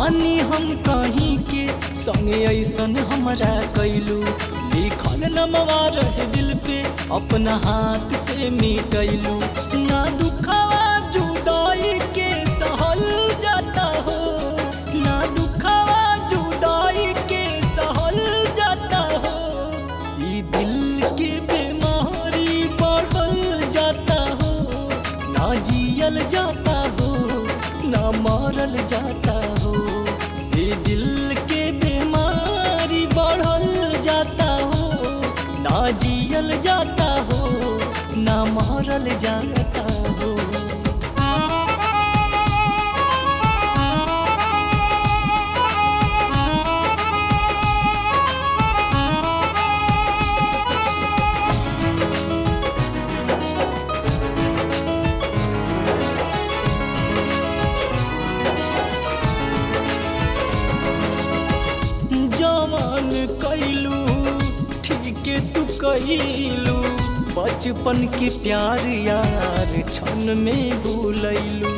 बानी हम कहीं के संगे ऐसन हमरा कैलू लिखल नमवा रहे दिल पे अपना हाथ से मिटैलू ना दुखावा जुदाई के सहल जाता हो ना दुखावा जुदाई के सहल जाता हो ई दिल के बीमारी बढ़ल जाता हो ना जियल जाता हो ना मरल जाता हो ये दिल के बीमारी बढ़ल जाता हो ना जियल जाता हो ना मरल जाता हो जवान कैलू ठीक तू कैलू बचपन के प्यार यार क्षण में भूलैलू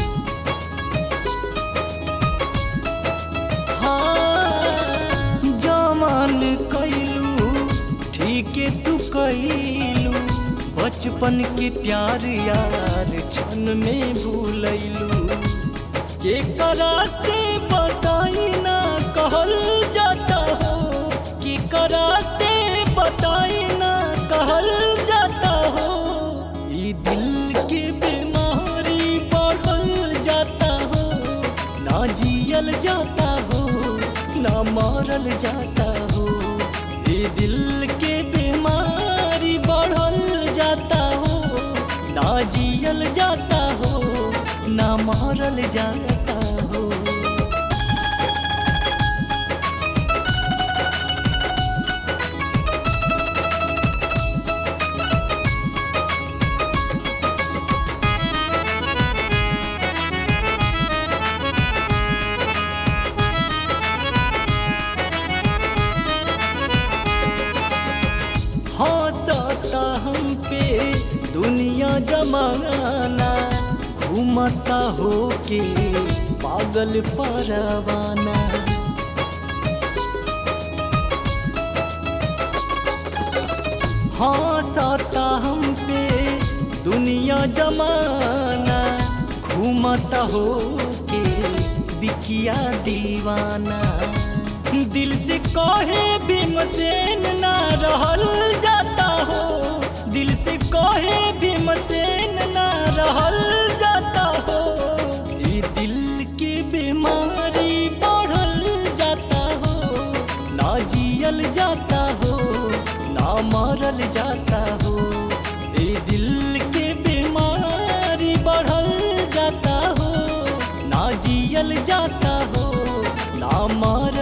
हाँ जवान कैलू ठीक तू कैलू बचपन के प्यार यार क्षण में भूलैलू के करा से बताई ना कहल जाता हो कि करा से बताई ना कहल जाता हो ई दिल के बीमारी बढ़ल जाता हो ना जियल जाता हो ना मरल जाता हो ई दिल के बीमारी बढ़ल जाता हो ना जियल जाता हो ना मरल जाता हो हंसता हम पे दुनिया जमाना घूमता हो के पागल परवाना हंसता हम पे दुनिया जमाना घूमता हो के बिकिया दीवाना दिल से कहे भीमसेन ना रहल जाता हो दिल से कहे भीमसेन ना रहल जाता हो ई दिल के बीमारी बढ़ल जाता हो ना जियल जाता हो ना मरल जाता हो ई दिल के बीमारी बढ़ल जाता हो ना जियल जाता हो ना मरल